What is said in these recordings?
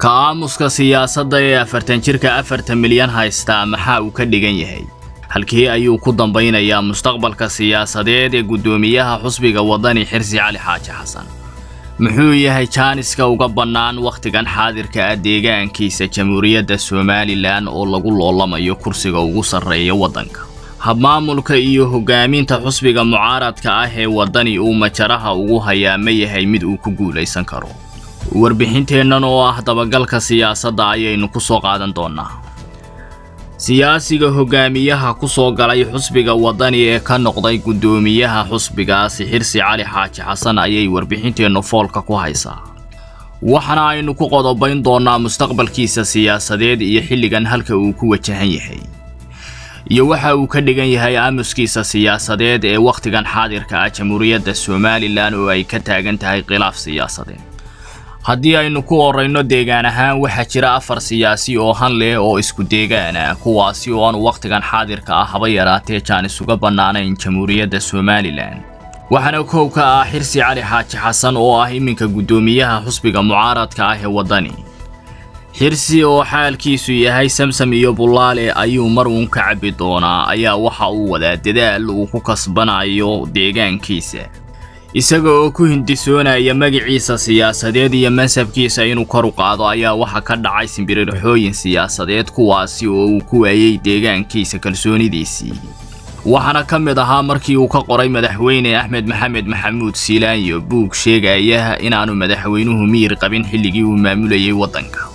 ka aamuska siyaasadda ee afartan jirka afartan milyan haystaa maxaa uu ka dhigan yahay halkii ayuu ku dambaynayaa mustaqbalka siyaasadeed ee guddoomiyaha xusbiga waddani xirsi cali xaaji xasan muxuu yahay jaaniska uga bannaan wakhtigan xaadirka ah deegaankiisa jamhuuriyadda somalilan oo lagu loolamayo kursiga ugu sarreeya waddanka habmaamulka iyo hoggaaminta xusbiga mucaaradka ah ee waddani uu majaraha ugu hayaa ma yahay mid uu ku guulaysan karo warbixinteennan oo ah dabagalka siyaasadda ayaynu ku soo qaadan doonnaa siyaasiga hogaamiyaha ku soo galay xusbiga waddani ee ka noqday guddoomiyaha xusbigaasi xirsi cali xaaji xasan ayay warbixinteennu foolka ku haysaa waxaana aynu ku qodobayn doonnaa mustaqbalkiisa siyaasadeed iyo xilligan halka uu ku wajahan yahay iyo waxa uu ka dhigan yahay aamuskiisa siyaasadeed ee wakhtigan xaadirka ah jamhuuriyadda somalilan oo ay ka taagan tahay khilaaf siyaasadeed haddii aynu ku horrayno deegaan ahaan waxaa jira afar siyaasi oo han leh oo isku deegaan ah kuwaasi oo aanu wakhtigan xaadirka ah haba yaraatee jaanis uga bannaanayn jamhuuriyadda somalilan waxaana kow ka ah xirsi cali xaaji xasan oo ah iminka guddoomiyaha xusbiga mucaaradka ah ee waddani xirsi oo xaalkiisu yahay samsam iyo bullaale ayuu mar uun ka cabbi doonaa ayaa waxa uu wadaa dadaal uu ku kasbanayo deegaankiisa isaga oo ku hindisoonaya magaciisa siyaasadeed iyo mansabkiisa inuu kor u qaado ayaa waxa ka dhacay simbirirxooyin siyaasadeed kuwaasi oo uu ku waayey deegaankiisa kalsoonidiisii waxaana ka mid ahaa markii uu ka qoray madaxweyne axmed maxamed maxamuud siilaanyo buug sheegaya inaanu madaxweynuhu miyir qabin xilligii uu maamulayay waddanka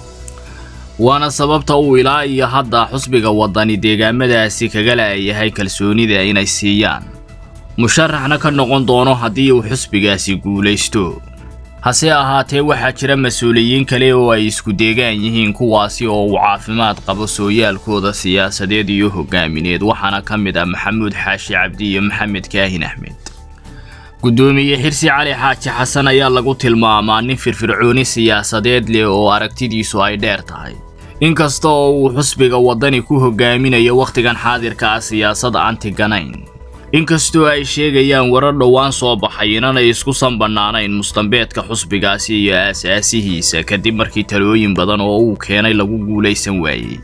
waana sababta uu ilaa iyo hadda xusbiga waddani deegaamadaasi kaga la'yahay kalsoonida inay siiyaan musharaxna ka noqon doono haddii uu xusbigaasi guulaysto hase ahaatee waxaa jira mas-uuliyiin kale oo ay isku deegaan yihiin kuwaasi oo uu caafimaad qabo sooyaalkooda siyaasadeed iyo hogaamineed waxaana ka mid ah maxamuud xaashi cabdi iyo maxamed kaahin axmed guddoomiye xirsi cali xaaji xasan ayaa lagu tilmaamaa nin firfircooni siyaasadeed leh oo aragtidiisu ay dheer tahay inkasta oo uu xusbiga waddani ku hogaaminayo wakhtigan xaadirka ah siyaasad antiganayn inkastoo ay sheegayaan warar dhowaan soo baxay inanay isku sanbannaanayn mustambeedka xusbigaasi iyo aasaasihiisa kadib markii talooyin badan oo uu keenay lagu guulaysan waayey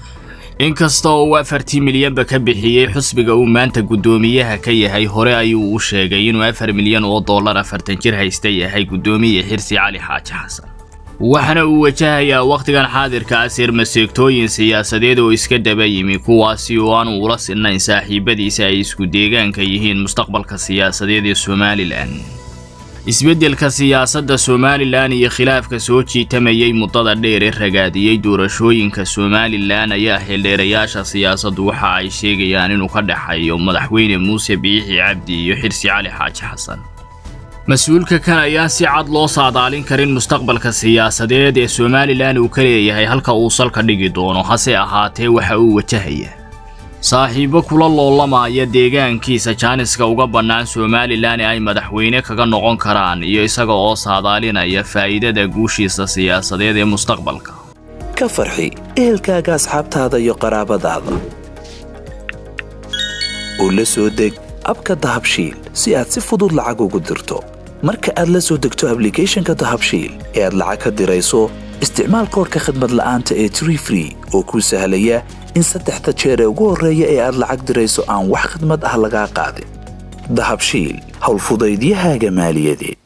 inkasta oo uu afartii milyanba ka bixiyey xusbiga uu maanta guddoomiyaha ka yahay hore ayuu u sheegay inuu afar milyan oo dollar afartan jir haysta yahay guddoomiye xirsi cali xaaji xasan waxaana uu wajahayaa wakhtigan xaadirka ah sirmaseegtooyin siyaasadeed oo iska daba yimi kuwaasi oo aanu ula sinnayn saaxiibadiisa ay isku deegaanka yihiin mustaqbalka siyaasadeed ee somalilan isbeddelka siyaasadda somalilan iyo khilaafka soo jiitamayay muddada dheer ee ragaadiyey doorashooyinka somalilan ayaa xildheerayaasha siyaasaddu waxa ay sheegayaan inuu ka dhexeeyo madaxweyne muuse biixi cabdi iyo xirsi cali xaaji xasan mas-uulka kan ayaan si cad loo saadaalin karin mustaqbalka siyaasadeed ee somalilan uu ka leeyahay halka uu salka dhigi doono hase ahaatee waxa uu wajahaya saaxiibo kula loolamaya deegaankiisa jaaniska uga bannaan somalilan ee ay madaxweyne kaga noqon karaan iyo isaga oo saadaalinaya faa'iidada guushiisa siyaasadeed ee mustaqbalka ka farxi ehelkaaga asxaabtaada iyo qaraabadaada oo la soo deg abka dahabshiil si aad si fudud lacag ugu dirto marka aad la soo degto ablicathonka dahabshiil ee aad lacag ka dirayso isticmaal koorka khadmad la'aanta ee tree free oo kuu sahlaya in saddexda jeer ee ugu horreeya ee aad lacag dirayso aan wax khadmad ah lagaa qaadin dahabshiil howlfudaydiyahaaga maaliyadeed